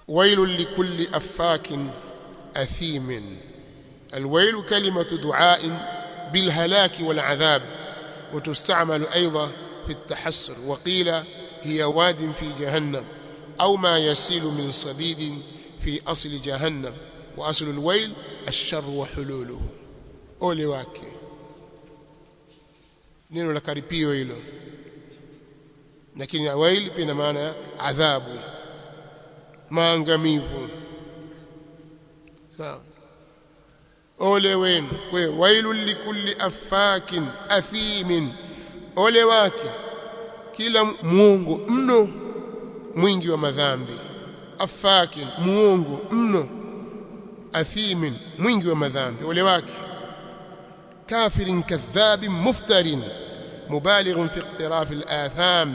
ويل لكل أفاك أثيم الويل كلمة دعاء بالهلاك والعذاب وتستعمل أيضا في التحسر وقيل هي واد في جهنم أو ما يسيل من صديد في أصل جهنم وأصل الويل الشر وحلوله ole wake neno la karipio hilo lakini wail pia ina maana ya adhabu maangamivu sawa ole wenu kwa wailul likulli afakin athimin ole wake kila muongo mno mwingi wa madhambi afakin muongo mno athimin mwingi wa madhambi ole wake كافر كذاب مفتر مبالغ في اقتراف الآثام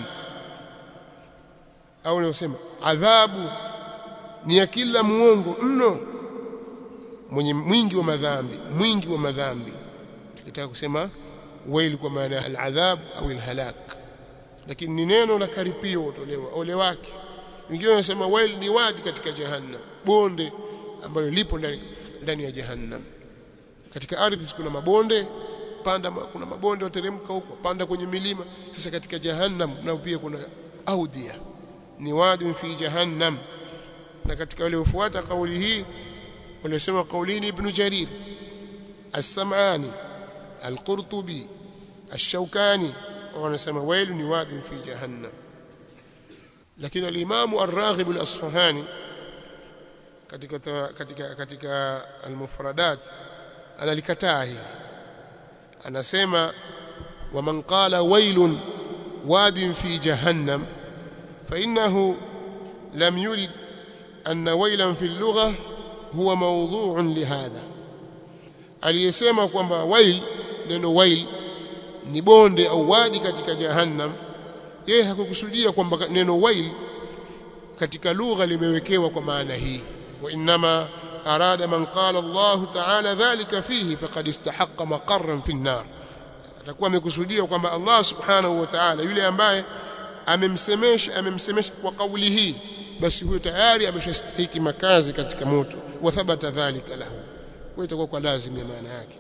au nasema adhabu ni ya kila muongo mno mwenye mwingi wa madhambi mwingi wa madhambi tukitaka kusema wail kwa maana ya aladhab au alhalak lakini ni neno la karipio utolewa ole wake wengine wanasema wail ni wadi katika jahannam bonde ambalo lipo ndani ndani ya jahannam katika ardhi kuna mabonde panda kuna mabonde wateremka huko panda kwenye milima sasa katika jahannam na pia kuna audia ni wadi fi jahannam na katika wale wafuata kauli hii walisema kaulini ibn jarir as-sam'ani al-qurtubi ash-shawkani wanasema wailu ni wadi fi jahannam lakini al-imam ar-raghib al-asfahani katika katika katika al-mufradat analikataa hili anasema waman qala wailun wadin fi jahannam fa innahu lam yurid anna wailan fi lugha huwa mawdhu'un lihadha aliyesema kwamba wail neno wail ni bonde au wadi katika jahannam yeye hakukusudia kwamba neno wail katika lugha limewekewa kwa maana hii wa inma أراد من قال الله تعالى ذلك فيه فقد استحق مقرا في النار atakuwa amekusudia kwamba Allah subhanahu wa ta'ala yule ambaye amemsemesha amemsemesha kwa kauli hii basi huyo tayari ameshastahiki makazi katika moto wa thabata dhalika lahu kwa itakuwa kwa lazima ya maana yake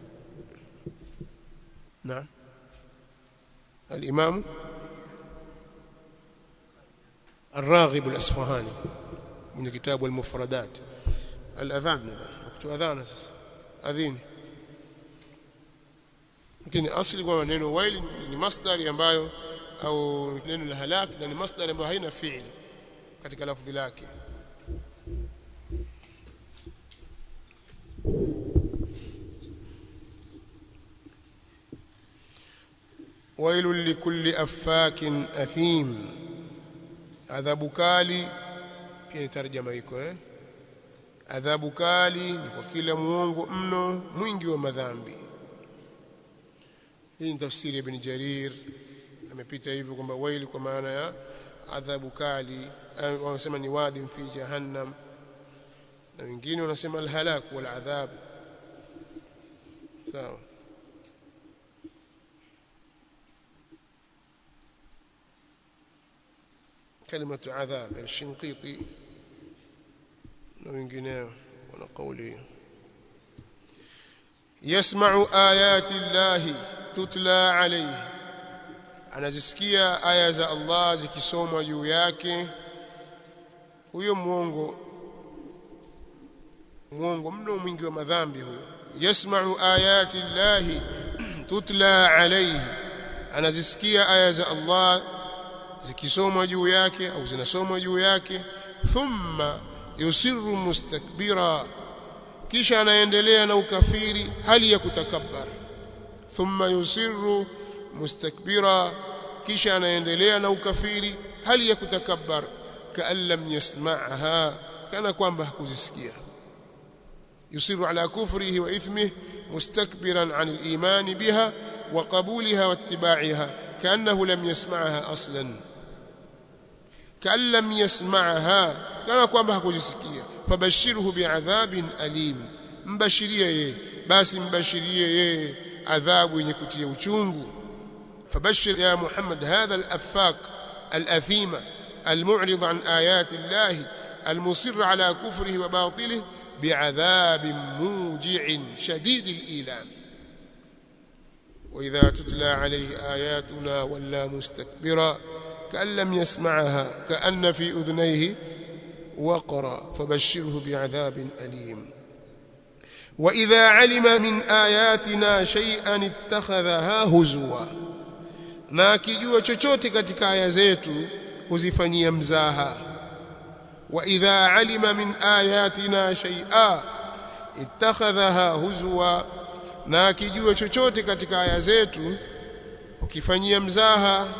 na al-imam الراغب الأصفهاني من كتاب المفردات الاذان nadhani wakati adhana sasa adhini lakini asli kwa neno wail ni masdari ambayo au neno la halak na ni masdari ambayo haina fi'li katika lafzi lake ويل لكل أفاك أثيم adhabu kali pia ni tarjama iko eh adhabu kali ni kwa kila muongo mno mwingi wa madhambi hii ni tafsiri ya ibn Jarir amepita hivyo kwamba waili kwa maana ya adhabu kali wanasema ni wadi fi jahannam na wengine wanasema alhalak wal adhab sawa كلمة عذاب الشنقيطي na wengineo wana kauli yasma'u ayati llahi tutla alayhi anazisikia aya za Allah zikisomwa juu yake huyo muongo muongo mno mwingi wa madhambi huyo yasma'u ayati llahi tutla alayhi anazisikia aya za Allah zikisomwa juu yake au zinasomwa juu yake thumma yusiru mustakbira kisha anaendelea na ukafiri hali ya kutakabbar thumma yusiru mustakbira kisha anaendelea na ukafiri hali ya kutakabbar kaan lam yasma'ha kana kwamba hakuzisikia yusiru ala kufrihi wa ithmihi mustakbiran an al-iman biha wa qabulha wa ittiba'iha kaannahu lam yasma'ha aslan kaan lam yasma'ha kana kwamba hakujisikia fabashirhu bi'adhabin alim mbashirie yeye basi mbashirie yeye adhabu yenye kutia uchungu fabashir ya muhammad hadha al-affak al-athima المعرض عن آيات الله المصر على كفره وباطله بعذاب موجع شديد الإيلام وإذا تتلى عليه آياتنا ولا مستكبرا كأن لم يسمعها كأن في أذنيه وقرا فبشره بعذاب أليم وإذا علم من آياتنا شيئا اتخذها هزوا na akijua chochote katika aya zetu huzifanyia mzaha wa idha alima min ayatina shay'a ittakhadhaha huzwa na akijua chochote katika aya zetu ukifanyia mzaha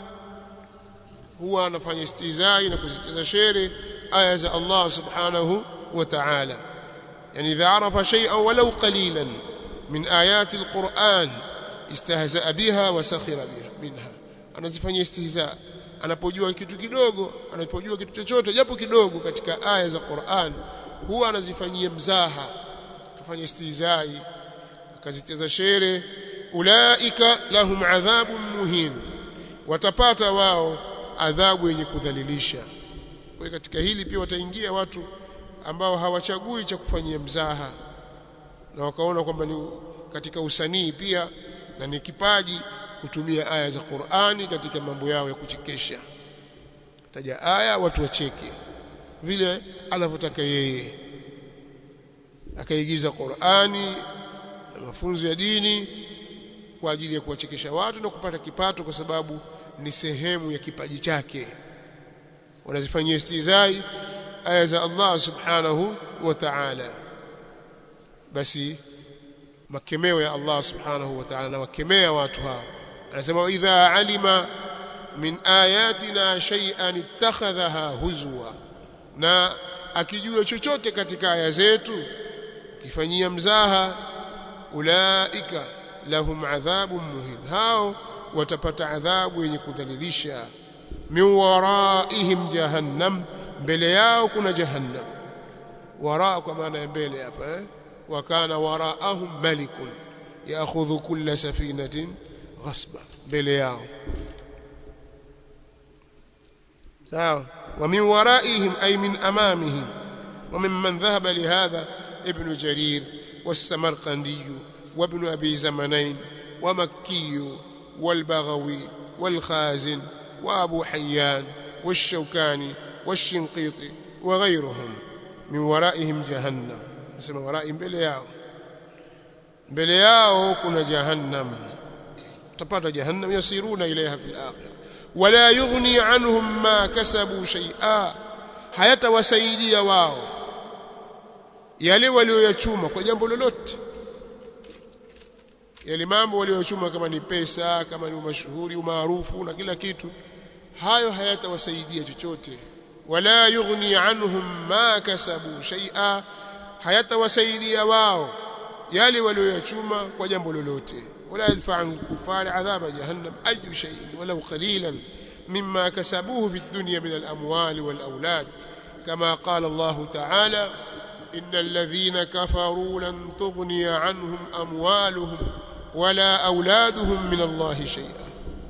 huwa anafanya istizai na kuzicheza shere aya za Allah subhanahu wa ta'ala yani idha arafa shay'an walau qalilan min ayati alquran istahza'a biha wa sakhira biha minha anazifanyia istihza anapojua kitu kidogo anapojua kitu chochote japo kidogo katika aya za Qur'an huwa anazifanyia mzaha kufanya istihzai akazicheza shere ulaika lahum adhabun muhin watapata wao adhabu yenye kudhalilisha kwa katika hili pia wataingia watu ambao hawachagui cha kufanyia mzaha na wakaona kwamba ni katika usanii pia na ni kipaji kutumia aya za Qur'ani katika mambo yao ya kuchekesha taja aya watu wacheke vile anavyotaka yeye akaigiza Qur'ani na mafunzo ya dini kwa ajili ya kuwachekesha watu na kupata kipato kwa sababu ni sehemu ya kipaji chake wanazifanyia istizai aya za Allah subhanahu wa ta'ala basi makemeo ya Allah subhanahu wa ta'ala na wakemea watu hao anasema idha alima min ayatina shay'an ittakhadhaha huzwa na akijua chochote katika aya zetu kifanyia mzaha ulaika lahum adhabun muhin hao watapata adhabu yenye kudhalilisha min waraihim jahannam mbele yao kuna jahannam wara kwa maana ya mbele hapa eh wa kana waraahum malikun yaakhudhu kulla safinatin ghasba mbele yao sawa wa min waraihim ay min amamihim wa mimman dhahaba lihadha ibn jarir والسمرقندي وابن أبي زمنين ومكي والبغوي والخازن وأبو حيان والشوكاني والشنقيطي وغيرهم من ورائهم جهنم اسم ورائهم بلياو بلياو كنا جهنم تبات جهنم يسيرون إليها في الآخرة ولا يغني عنهم ما كسبوا شيئا hayatawasaidia wao yale walioyachuma kwa jambo lolote yale mambo walioyachuma kama ni pesa kama ni umashuhuri umaarufu na kila kitu hayo hayatawasaidia chochote wala yughni anhum ma kasabu shay'a hayatawasaidia wao yale walioyachuma kwa jambo lolote wala yadfa an kufari adhaba jahannam ayu shay'in walau qalilan mimma kasabuhu fi dunya min al-amwali wal-awlad kama qala Allah ta'ala إن الذين كفروا لن تغني عنهم أموالهم ولا أولادهم من الله شيئا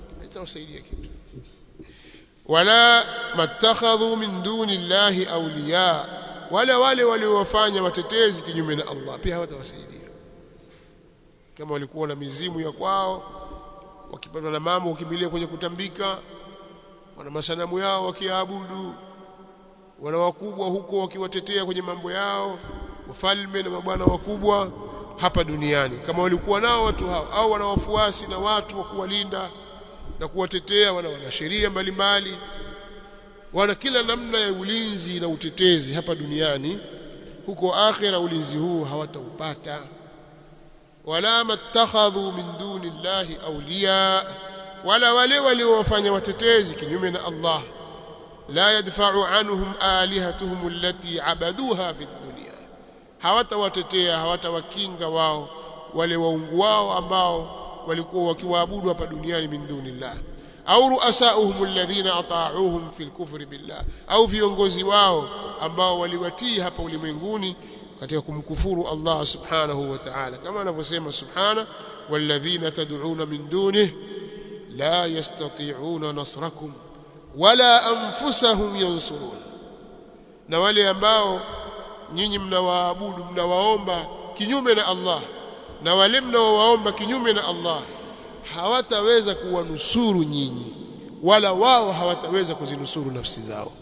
ولا ما اتخذوا من دون الله أولياء ولا wale waliowafanya watetezi kinyume na Allah pia hawatawasaidia kama walikuwa na mizimu ya kwao wakipatwa na mambo wakimbilia kwenye kutambika wana masanamu yao wakiabudu wana wakubwa huko wakiwatetea kwenye mambo yao wafalme na mabwana wakubwa hapa duniani kama walikuwa nao watu hao au wana wafuasi na watu wa kuwalinda na kuwatetea wana wana sheria mbalimbali wana kila namna ya ulinzi na utetezi hapa duniani huko akhira ulinzi huu hawataupata wala mattakhadhu min duni llahi awliya wala wale waliowafanya watetezi kinyume na Allah لا يدفع عنهم آلهتهم التي عبدوها في الدنيا hawatawatetea hawatawakinga wao wale waungu wao ambao walikuwa wakiwaabudu hapa duniani min dunillah au ruasauhum alladhina ata'uuhum fil kufri billah au viongozi wao ambao waliwatii hapa ulimwenguni katika kumkufuru Allah subhanahu wa ta'ala kama anavyosema subhana walladhina tad'una min dunihi la yastati'una nasrakum wala anfusahum yansurun na wale ambao nyinyi mnawaabudu mnawaomba kinyume na Allah na wale mnaowaomba kinyume na Allah hawataweza kuwanusuru nyinyi wala wao hawataweza kuzinusuru nafsi zao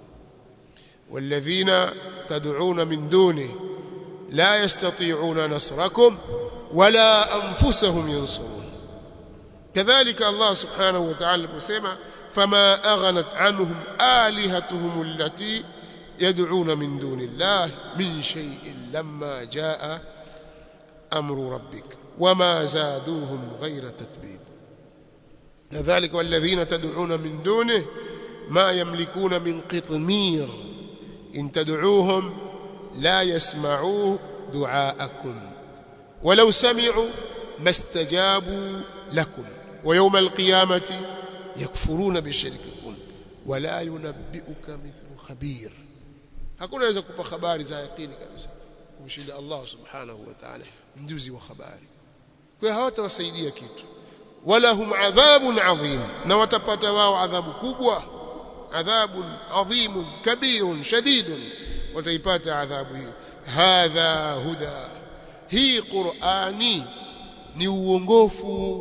والذين تدعون من دونه لا يستطيعون نصركم ولا أنفسهم ينصرون كذلك الله سبحانه وتعالى بسيما فما أغنت عنهم آلهتهم التي يدعون من دون الله من شيء لما جاء أمر ربك وما زادوهم غير تتبيب كذلك والذين تدعون من دونه ما يملكون من قطمير إن تدعوهم لا يسمعوا دعاءكم ولو سمعوا ما استجابوا لكم ويوم القيامة يكفرون بشرككم ولا ينبئك مثل خبير hakuna anaweza kupa habari za yakini kabisa kumshinda Allah subhanahu wa ta'ala mjuzi wa habari kwa hawatawasaidia kitu wala hum adhabun adhim na watapata wao adhabu kubwa adhabun adhimun kabirun shadidun wataipata adhabu hiyo hadha huda hii qurani ni uongofu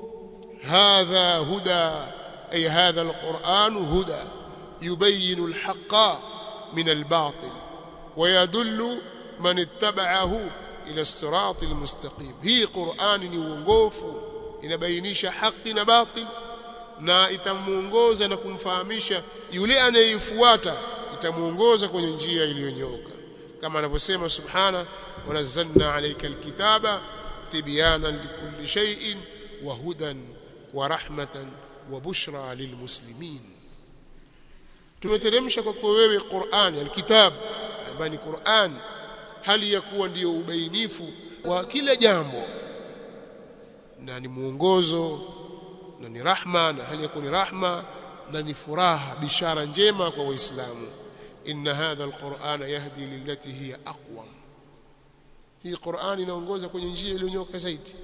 hadha huda ay hadha alquran huda yubayyin alhaqa min albatil ويدل من اتبعه الى الصراط المستقيم هي قران ni uongofu inabainisha haki na batil na itamuongoza na kumfahamisha yule anayeifuata itamuongoza kwenye njia iliyonyooka kama anavyosema subhana wanazzalna alayka alkitaba tibyana likulli shay'in wa hudan wa rahmatan wa bushra lilmuslimin tumeteremsha kwako wewe Qur'an alkitab ambayo ni Qur'an hali ya kuwa ndiyo ubainifu wa kila jambo na ni mwongozo na ni rahma na hali ya kuwa ni rahma na ni furaha bishara njema kwa waislamu inna hadha alqur'ana yahdi lillati hiya aqwam hii Qur'an inaongoza kwenye njia iliyonyoka zaidi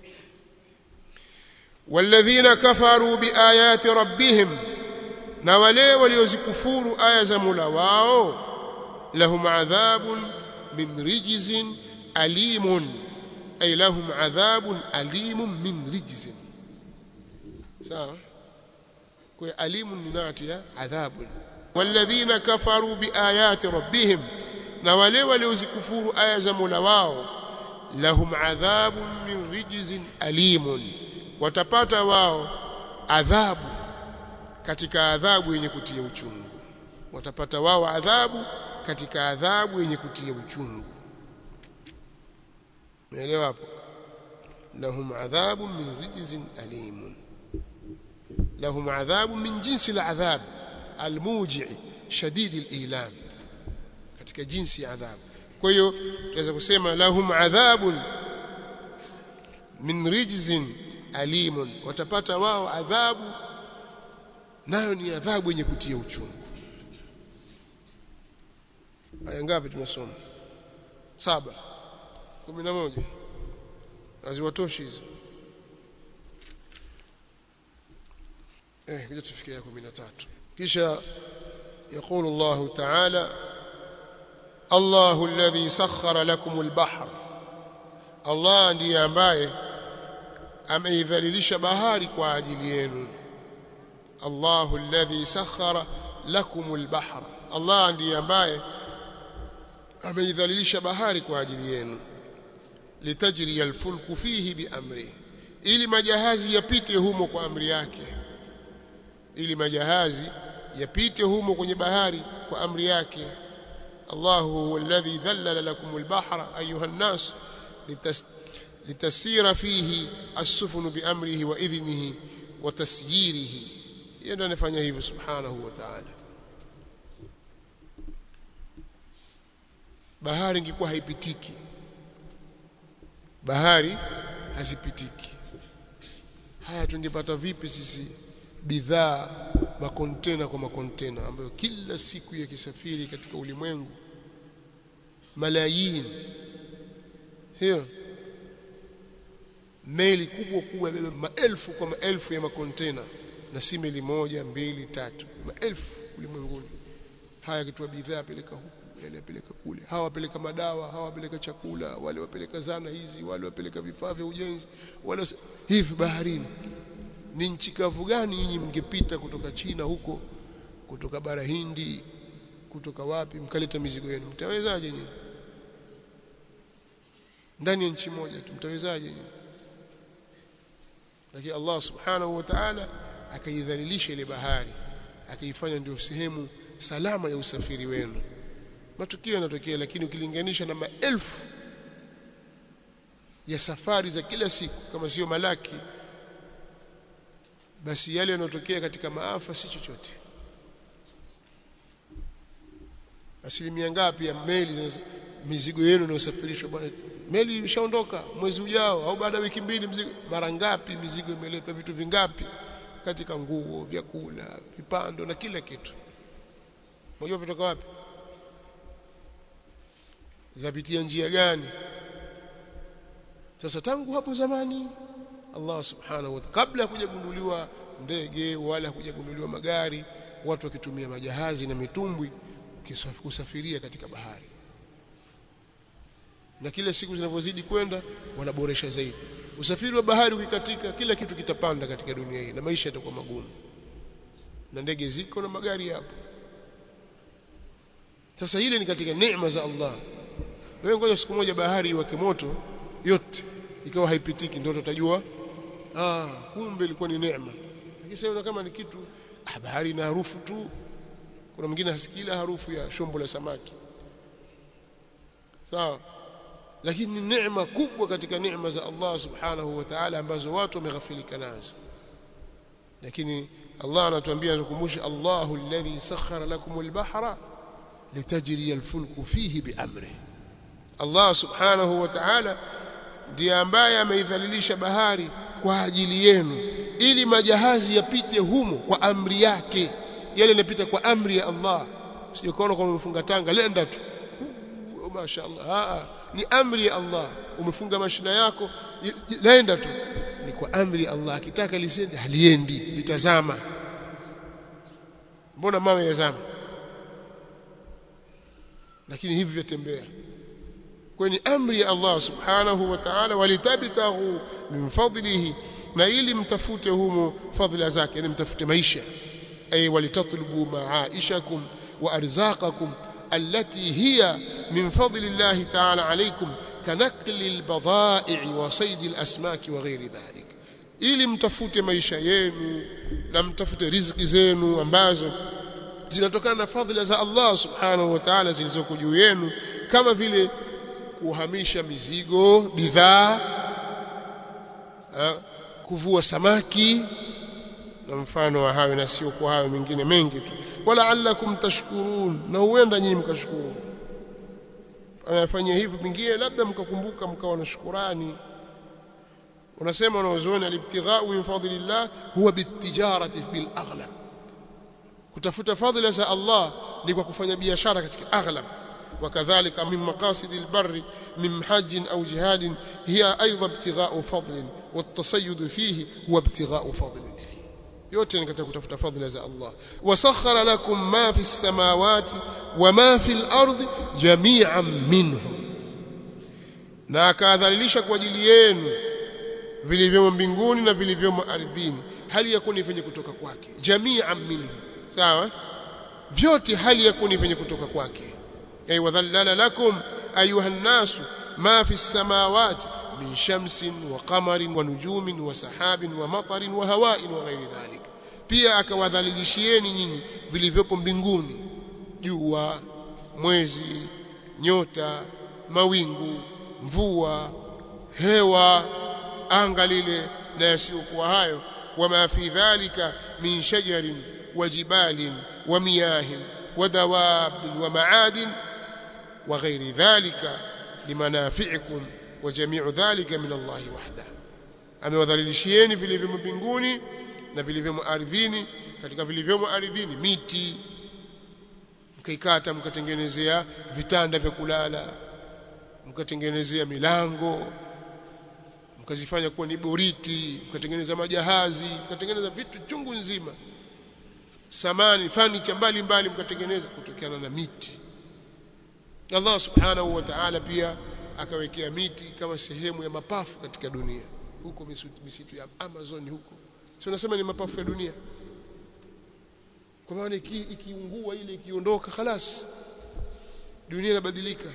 walladhina kafaru biayati rabbihim na wale waliozikufuru aya za Mola wao lahum adhabun min rijzin alimun ay lahum adhabun alimun min rijzin sawa kwa alimun ni nati ya adhabun walladhina kafaru biayati rabbihim na wale waliozikufuru aya za Mola wao lahum adhabun min rijzin alimun watapata wao adhabu katika adhabu yenye kutia uchungu watapata wao adhabu katika adhabu yenye kutia uchungu umeelewa hapo lahum adhabu min rijzin alim lahum adhabu min jinsi al'adhab almuji' shadid al'ilam katika jinsi ya adhabu kwa hiyo tunaweza kusema lahum adhabun min rijzin alimun watapata wao adhabu nayo ni adhabu yenye kutia uchungu aya ngapi tunasoma saba kumi na moja haziwatoshi hizo eh kuja tufikia kumi na tatu kisha يقول الله تعالى الله الذي سخر لكم البحر الله ndiye ambaye ameidhalilisha bahari kwa ajili yenu الله الذي سخر لكم البحر الله ndiye ambaye ameidhalilisha bahari kwa ajili yenu litajri alfulku fihi biamri ili majahazi yapite humo kwa amri yake ili majahazi yapite humo kwenye bahari kwa amri yake الله هو الذي ذلل لكم البحر أيها الناس لتس لتسير فيه السفن بأمره وإذنه وتسييره yeye anafanya hivyo subhanahu wa ta'ala bahari ingekuwa haipitiki bahari hazipitiki haya tungepata vipi sisi bidhaa makontena kwa makontena ambayo kila siku yakisafiri katika ulimwengu malayini hiyo meli kubwa kubwa imebeba maelfu kwa maelfu ya makontena na si meli moja mbili tatu maelfu ulimwenguni haya kitua bidhaa peleka huku yale apeleka kule hawa wapeleka madawa hawa wapeleka chakula wale wapeleka zana hizi wale wapeleka vifaa vya ujenzi wale hivi baharini ni nchi kavu gani nyinyi mngepita kutoka China huko kutoka bara Hindi kutoka wapi mkaleta mizigo yenu mtawezaje nyinyi ndani ya nchi moja tu mtawezaje nyinyi lakini Allah subhanahu wa ta'ala akaidhalilisha ile bahari akaifanya ndio sehemu salama ya usafiri wenu matukio yanatokea lakini ukilinganisha na maelfu ya safari za kila siku kama sio malaki basi yale yanayotokea katika maafa si chochote asilimia ngapi ya meli mizigo yenu inayosafirishwa bwana meli imeshaondoka mwezi ujao au baada ya wiki mbili mzigo mara ngapi mizigo imeletwa vitu vingapi katika nguo vyakula vipando na kila kitu unajua vitoka wapi zinapitia njia gani sasa tangu hapo zamani Allah subhanahu wa ta'ala kabla ya kujagunduliwa ndege wala kujagunduliwa magari watu wakitumia majahazi na mitumbwi kusafiria katika bahari na kila siku zinavyozidi kwenda wanaboresha zaidi usafiri wa bahari ukikatika kila kitu kitapanda katika dunia hii na maisha yatakuwa magumu na ndege ziko na magari yapo sasa ile ni katika neema za Allah wewe ngoja siku moja bahari iwake moto yote ikawa haipitiki ndio utajua ah kumbe ilikuwa ni neema lakini sasa kama ni kitu ah bahari ina harufu tu kuna mwingine hasikila harufu ya shombo la samaki sawa lakini ni neema kubwa katika neema za Allah subhanahu wa ta'ala ambazo watu wameghafilika nazo lakini Allah anatuambia anakumbusha Allahu alladhi sakhkhara lakum al-bahra litajri al-fulku fihi biamrihi Allah subhanahu wa ta'ala ndiye ambaye ameidhalilisha bahari kwa ajili yenu ili majahazi yapite humo kwa amri yake yale yanapita kwa amri ya Allah sio kaona kama umefunga tanga lenda tu oh, mashaallah ah ni amri ya Allah umefunga mashina yako lenda tu ni kwa amri ya Allah akitaka lisende haliendi litazama mbona mawe yazama lakini hivi vyatembea kwa ni amri ya Allah subhanahu wa ta'ala walitabtaghu min fadlihi na ili mtafute humo fadhila zake yani mtafute maisha ay walitatlubu ma'aishakum wa arzaqakum allati hiya min fadli Allah ta'ala alaykum kanakli albadha'i wa sayd alasmak wa ghairi dhalik ili mtafute maisha yenu na mtafute riziki zenu ambazo zinatokana na fadhila za Allah subhanahu wa ta'ala zilizoko juu yenu kama vile kuhamisha mizigo bidhaa kuvua samaki na mfano wa hayo na sio kwa hayo mengine mengi tu wala allakum tashkurun na huenda nyinyi mkashukuru anafanya hivi pengine labda mkakumbuka mkawa na shukurani unasema unaozoona alibtighau min fadlillah huwa bitijarati bil aghlab kutafuta fadhila za Allah ni kwa kufanya biashara katika aghlab وكذلك من مقاصد البر من حج أو جهاد هي أيضا ابتغاء فضل والتصيد فيه هو ابتغاء فضل yote ni katika kutafuta fadhila za Allah wasakhara lakum ma fi samawati wa ma fi al-ardi jami'an minhu na akadhalilisha kwa ajili yenu vilivyomo mbinguni na vilivyomo ardhini hali ya kuni venye kutoka kwake jami'an minhu sawa vyote hali ya kuni venye kutoka kwake أي وذلل لكم أيها الناس ما في السماوات من شمس وقمر ونجوم وسحاب ومطر وهواء وغير ذلك pia akawadhalilishieni nyinyi vilivyopo mbinguni jua mwezi nyota mawingu mvua hewa anga lile na yasiyokuwa hayo wama fi dhalika min shajarin wa jibalin wa miyahin wa dawabin wa maadin وغير ذلك لمنافعكم وجميع ذلك من الله وحده amewadhalilishieni vilivyomo mbinguni na vilivyomo ardhini katika vilivyomo ardhini miti mkaikata mkatengenezea vitanda vya kulala mkatengenezea milango mkazifanya kuwa ni boriti mkatengeneza majahazi mkatengeneza vitu chungu nzima samani fanicha mbalimbali mkatengeneza kutokana na miti Allah subhanahu wa ta'ala pia akawekea miti kama sehemu ya mapafu katika dunia huko misitu, misitu ya Amazon huko sio nasema ni mapafu ya dunia kwa maana ikiungua iki ile ikiondoka khalas dunia inabadilika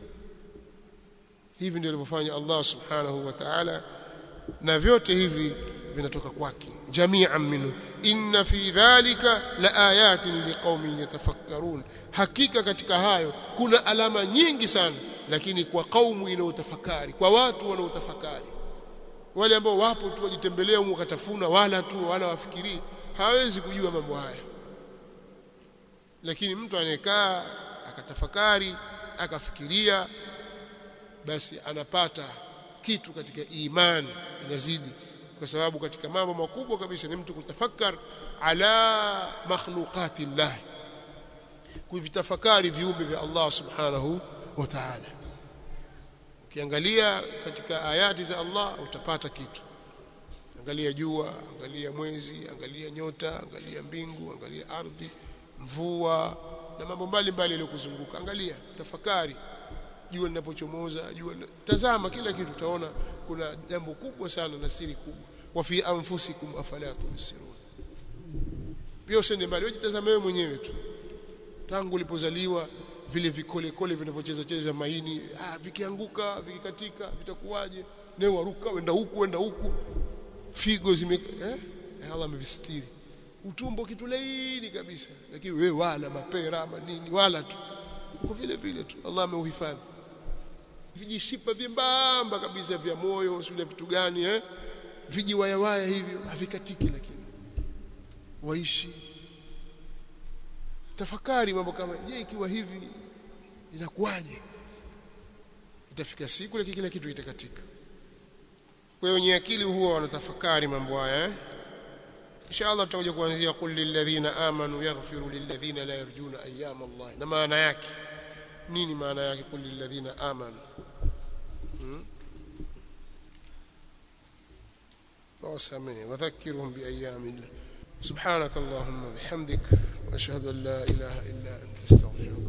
hivi ndio alivyofanya Allah subhanahu wa ta'ala na vyote hivi vinatoka kwake jami'an minhu inna fi dhalika la ayatin liqaumin yatafakkarun hakika katika hayo kuna alama nyingi sana lakini kwa kaumu inaotafakari kwa watu wanaotafakari wale ambao wapo tu wajitembelea huko katafuna wala tu wala wafikirii hawezi kujua mambo haya lakini mtu anayekaa akatafakari akafikiria basi anapata kitu katika imani inazidi kwa sababu katika mambo makubwa kabisa ni mtu kutafakar ala makhluqati llah kuvitafakari viumbe vya Allah subhanahu wa ta'ala ukiangalia katika ayati za Allah utapata kitu angalia jua angalia mwezi angalia nyota angalia mbingu angalia ardhi mvua na mambo mbalimbali yaliyokuzunguka angalia tafakari jua linapochomoza jua tazama kila kitu utaona kuna jambo kubwa sana na siri kubwa wa fi anfusikum afala tubsirun pia usende mbali wewe jitazame wewe mwenyewe tu tangu ulipozaliwa vile vikole kole vinavyocheza cheza vya maini ah vikianguka vikikatika vitakuwaje leo waruka wenda huku wenda huku figo zime eh Allah amevistiri utumbo kitu laini kabisa lakini wewe wala mapera ama nini wala tu uko vile vile tu Allah ameuhifadhi vijishipa vyembamba kabisa vya moyo sio vitu gani eh vijiwayawaya hivyo havikatiki lakini waishi tafakari mambo kama je ikiwa hivi inakuwaje itafika siku lakini kila kitu itakatika kwa hiyo wenye akili huwa wanatafakari mambo haya eh inshallah tutakuja kuanzia qul lilladhina amanu yaghfiru lilladhina la yarjuna ayyama Allah na maana yake nini maana yake qul lilladhina amanu hmm? وسامعه وذكرهم بأيام الله سبحانك اللهم وبحمدك وأشهد أن لا إله إلا أنت استغفرك